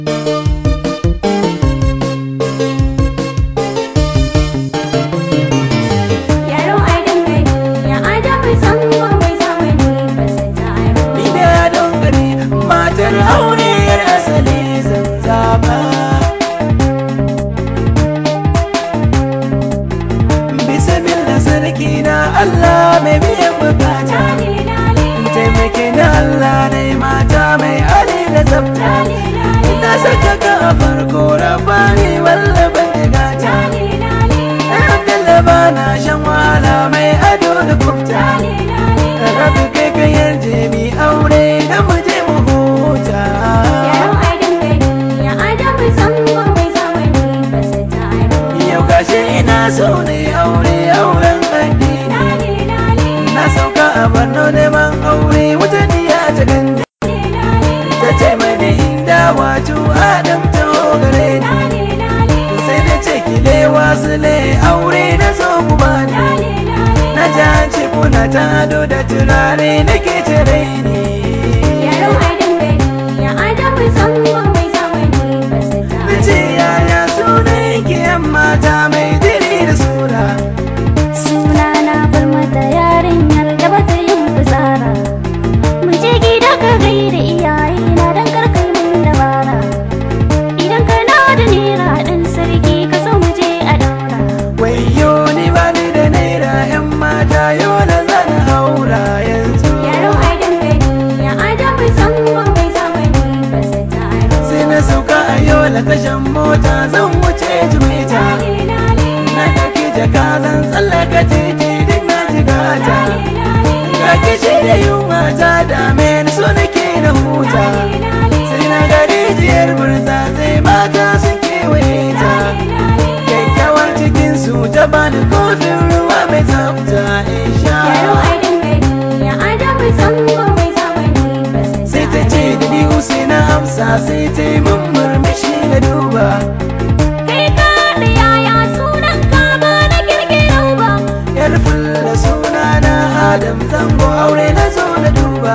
Yaro adon gari ya adamu zango mai zamani ba su taro. Ni da don gari matar aure yar asali zan zaba. Bisa billa sarki na Allah mai biyan bukata. Lale lale Taimake na Allah ne mata mai hali da tsafta. lale lale Ina saka ka a farko rabani wallaban digata. lale lale Alhamdulillah ba na shan wahala mai ado da kufta. lale lale. Rabi kai ka yarje mi aure da mu je mu huta. Yaro adon gari ya adamu zango mai zamani ba su taro. Yau gashi ina so ne aure auren addini. Lale lale Na sauka a Borno neman aure wata diya ta gande. lale Ta ce mani inda wato Adam ta gare ni. lale lale Sai na ce kile wasu le aure na zo ku bani. lale lale. Na ji an ce kuna ta ado da turare nake tare ni. Yaro adon gari ya adamu zango mai zamani ba su Na ce taro. yaya sunan ki yan mata mai diri da sura. Suna na bar mata yarinyar da bata yin fitsara. Mu je gida ka gaida iyaye na dan karkai min dabara. Idan kana da naira ɗan sarki ka zo mu je a daura. Wayo ni ba ni da naira yan mata yau na zana haura yanzu. Yaro adon gari ya adamu zango mai zamani ba su taro. Sai na sauka a yau la tashan mota zan wuce jimeta. Lale lale Na ɗauki jaka zan tsallaka titi duk na jigata. lale lale Ga kishi da yunwa ta dame ni so nake na huta. lale lale Sai na ga rijiyar burza sai mata sun kewaye ta. Kyakkyawar cikin su ta bani kofin ruwa mai tsafta in sha. Yaro adon gari ya adamu zango mai zamani ba su sai ta ce da ni na amsa sai ta yi mun murmushi na duba Kai ka da yaya sunan ka ba na kirkiro ba. yar fulla suna na adam zango aure na zo na duba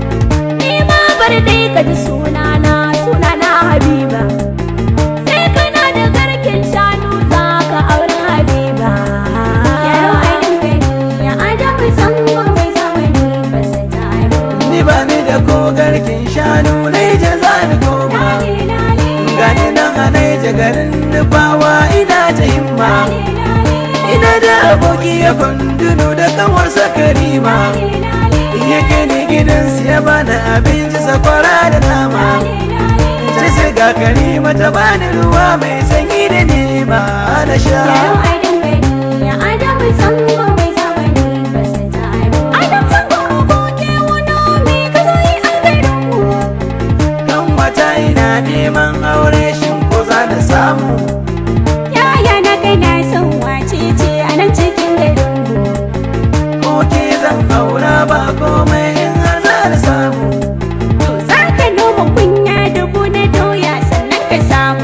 Ni ma bar dai ka ji sunana sunana Habiba. Sai kana da garken shanu za ka auri Habiba. Yaro aidin gari ya adamu zango mai zamani ba su taro. ni ba ni da ko garkin shanu na yi za ni koma Lale lale gani nan a naija garin nufawa ina ta himma lale lale ina da aboki ya kundunu da kanwarsa karima lale lale ya kai ni gidansu ya bani abinci sakwara da nama ta siga karima ta bani ruwa mai sanyi da nema na sha Yaro aidin gari ya adamu zango mai zamani ba su taro. Adam zango aboki wani mai ka zo yi an garinmu. kan wata ina neman aure shin ko za na samu Yaya na kai na son wace ce a nan cikin garinmu. ko ke zan aura ba komai in har za na samu To za ka noma kunya dubu na doya sannan ka samu.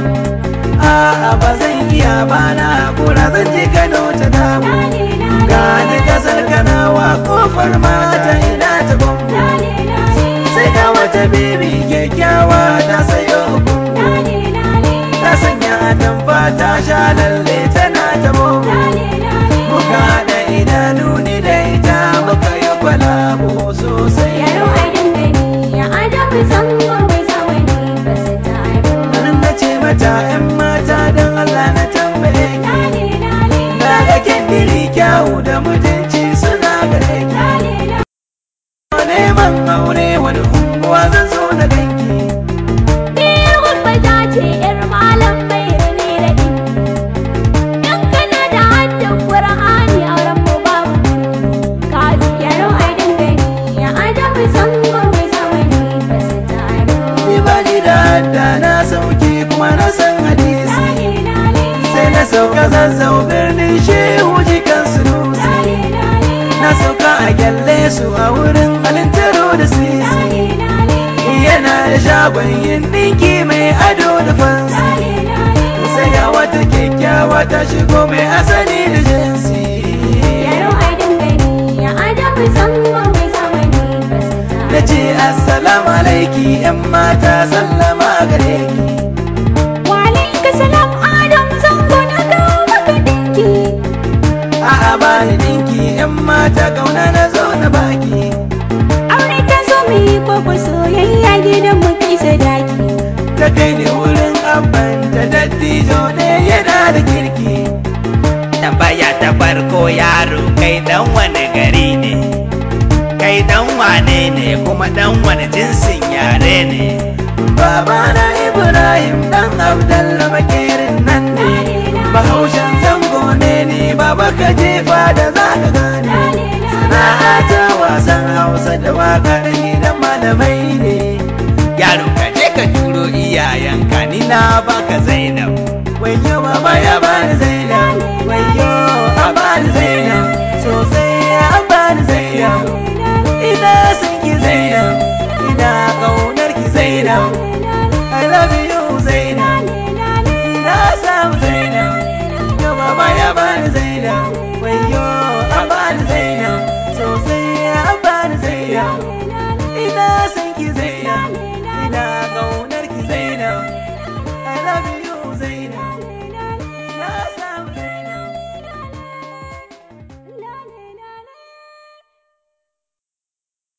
a'a ba zan iya ba na hakura zan je kano ta damu Lale lale gani kasar kanawa kofar mata ina ta gwamgo lale lale sai ga wata bibi kyakkyawa ta sayo gungu lale lale ta sanya atamfa ta sha lalle tana ta bobo lale lale. muka da idanu ni da ita muka yi kwalabo sosai Yaro aidin gari ya adamu zango mai zamani ba su taro. nan na ce mata yan mata don Allah na tambaye ki Lale lale na ga kindiri kyawu da mutunci suna gare ki lale lale. neman aure wani unguwa zan zo na ganki Ni gurbaja ce ‘yar malam mai rane da ɗinki. In kana da haddin Ƙur'ani auren mu babu Ka ji yaro aidin gari ya adamu zango mai zamani ba su taro. ni ba ni da hadda na sauki kuma na san hadisi Lale lale sai na sauka zazzau birnin shehu jikan sunusi lale lale na sauka a kyalle su a wurin alintaro da sisi lale lale yana da shagon yin ɗinki mai ado da fansi lale lale. sai ga wata kyakkyawa ta shigo mai asali da jinsi Yaro aidin gari ya adamu zango mai zamani ba su na taro. ce assalamu alaiki yan mata sallama gare ki ta kauna na zo na baki aure ta zo mu yi koko soyayya gidan mu kai sadaki ta kai ni wurin abban ta dattijo ne yana da kirki tambaya ta farko yaro kai dan wani gari ne kai dan wane ne kuma dan wani jinsin yare ne babana ibrahim dan abdallah makerin nan ne bahaushen zango ne ni baba ka jefa da za ka gane sana'a ta wasan hausa da waka da gidan malamai ne yaro ka je ka turo iyayenka ni na ba